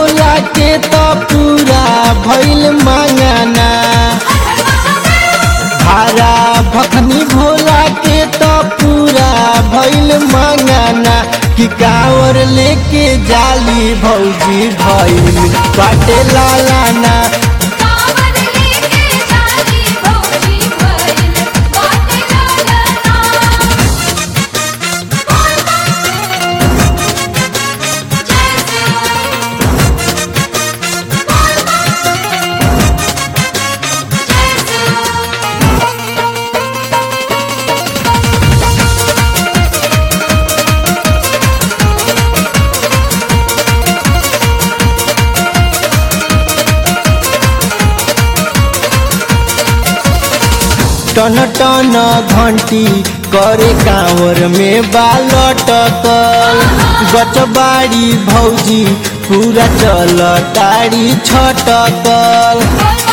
भोला के तो पूरा भइल मांगाना भारा भखनी भोला के तो पूरा भइल मांगाना कि कावर लेके जाली भौजी भइल बाटे लालाना कांवर लेके जाली भौजी भइल बाटे लालना टन टन घंटी करे कांवर में बालटकल गचबाड़ी भौजी पूरा चल ताड़ी छटकल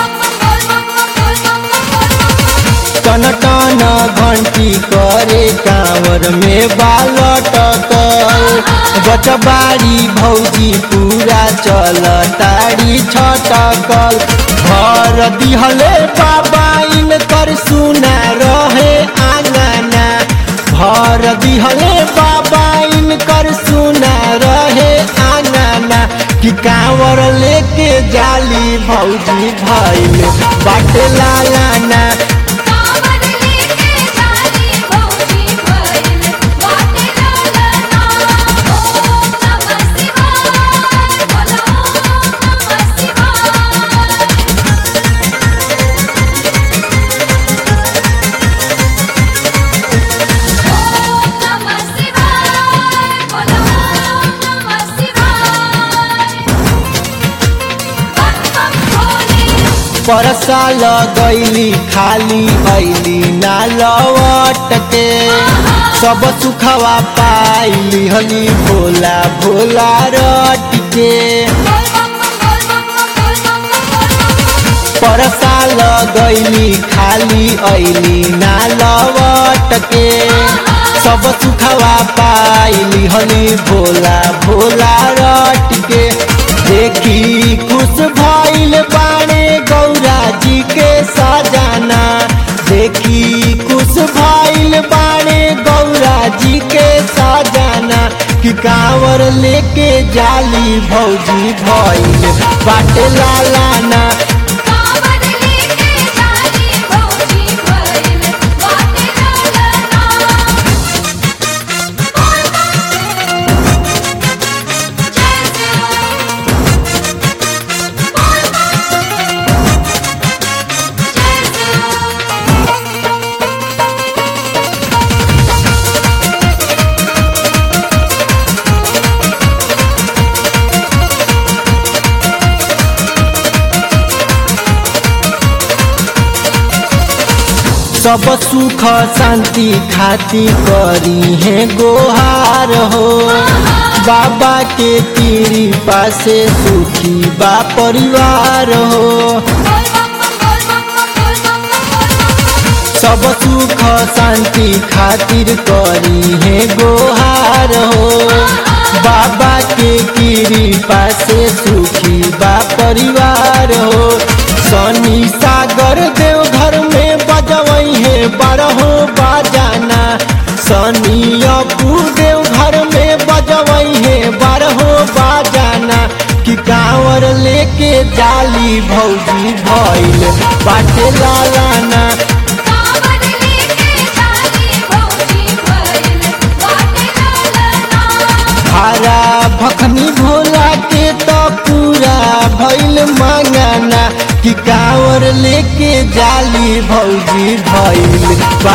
टन टन घंटी करे कांवर में बालटकल गचबाड़ी भौजी पूरा चल ताड़ी छटकल घर दिहले बाबा इनकर सुना रहे आंगना घर दिहले बाबा इनकर सुना रहे आंगना कि कांवर लेके जाली भौजी भइल बाटे लालाना कांवर लेके जाली भौजी भइल बाटे लालना ओम नमः शिवाय बोलो ओम नमः शिवाय ओम नमः शिवाय बोलो ओम नमः शिवाय बम बम भोले परसा लगैली खाली ऐली ना लवट के सब सुखवा पाइली हली भोला भोला रट के परसा लगैली खाली ऐली ना लवट के सब सुखवा पाइली हली भोला भोला रट के देखी खुश भइल बाणे गौरा जी के सजाना देखी खुश भइल बाणे गौरा जी के सजाना कि कांवर लेके जाली भौजी भइल बाटे लालाना कांवर लेके जाली भौजी भइल बाटे लालना जय सब सुख शांति खाती करी है गोहार हो बाबा के कृपा से सुखी बा परिवार हो सब सुख शांति खातिर करी है गोहार हो बाबा के कृपा से सुखी बा परिवार हो शनि सागर देव घर में बजवई है बारहो बाजाना शनि अपू देव घर में बजवई है बारहो बाजाना कि कांवर लेके जाली भौजी भइल बाटे लालाना कांवर लेके जाली भौजी भइल बाटे लालना हरा भखनी भोला के तो पूरा भइल मांगाना कि कांवर लेके जाली भौजी भइल